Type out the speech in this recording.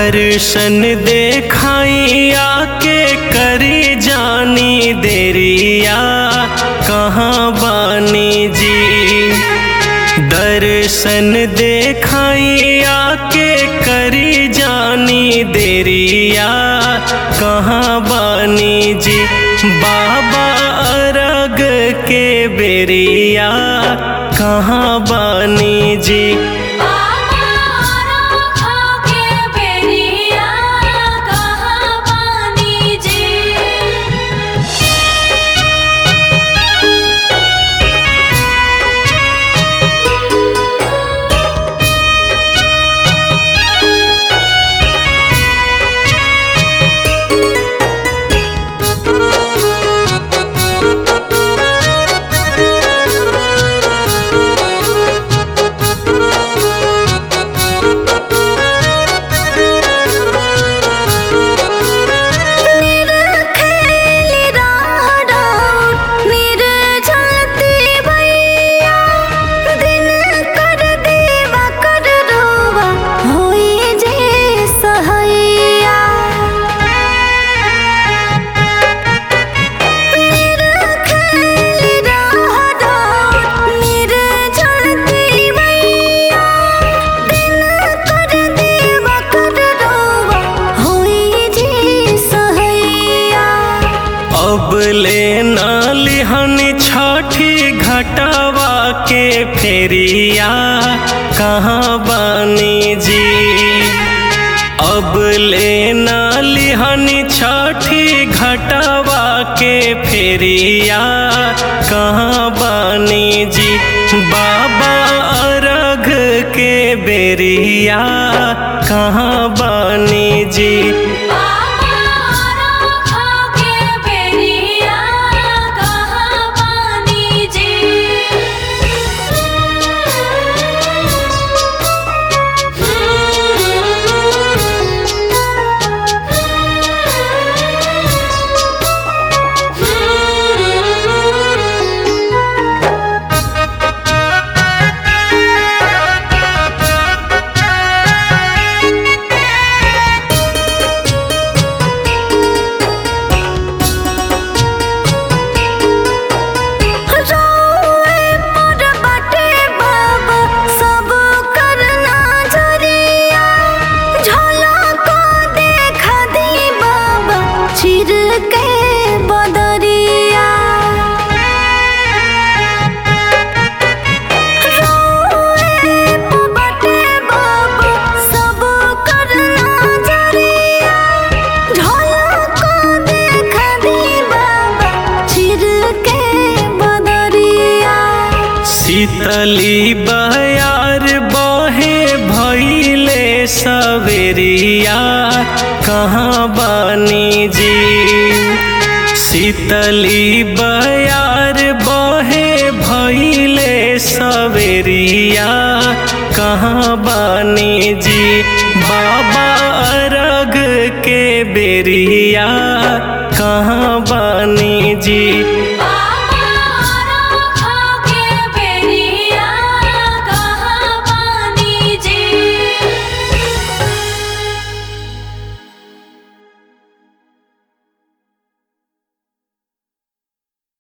दर्शन देखाइया के करी जानी देरिया कहाँ बानी जी दर्शन देखाइया के करी जानी देरिया कहाँ बानी जी बाबा अरग के बेरिया कहाँ बानी जी बाबा राखा के बेरिया कहाँ बानी जी निरखेली राहडा निर्जलती भैया दिन कर देवा कर रोवा होई जे सहैया निरखेली राहडा निर्जलती भैया दिन कर देवा कर रोवा होई जे सहैया अब ले लिहन छठी घटवा के फेरिया कहाँ बानी जी अब ले लिहन छठी घटवा के फेरिया कहाँ बानी जी बाबा अरघ के बेरिया कहाँ बानी जी बाबा राखा के बेरिया कहाँ बानी जी रोए पर बटे बाबा सब करना जरिया झलक देखा दी बाबा चिर के बदरिया रोए पर बटे बाबा सब करना जरिया झलक देखा दी बाबा चिर के बदरिया शीतली बयार बहे भैले सवेरिया कहाँ बानी जी शीतली बयार बहे भैले सवेरिया कहाँ बानी जी बाबा अरग के बेरिया कहाँ बानी जी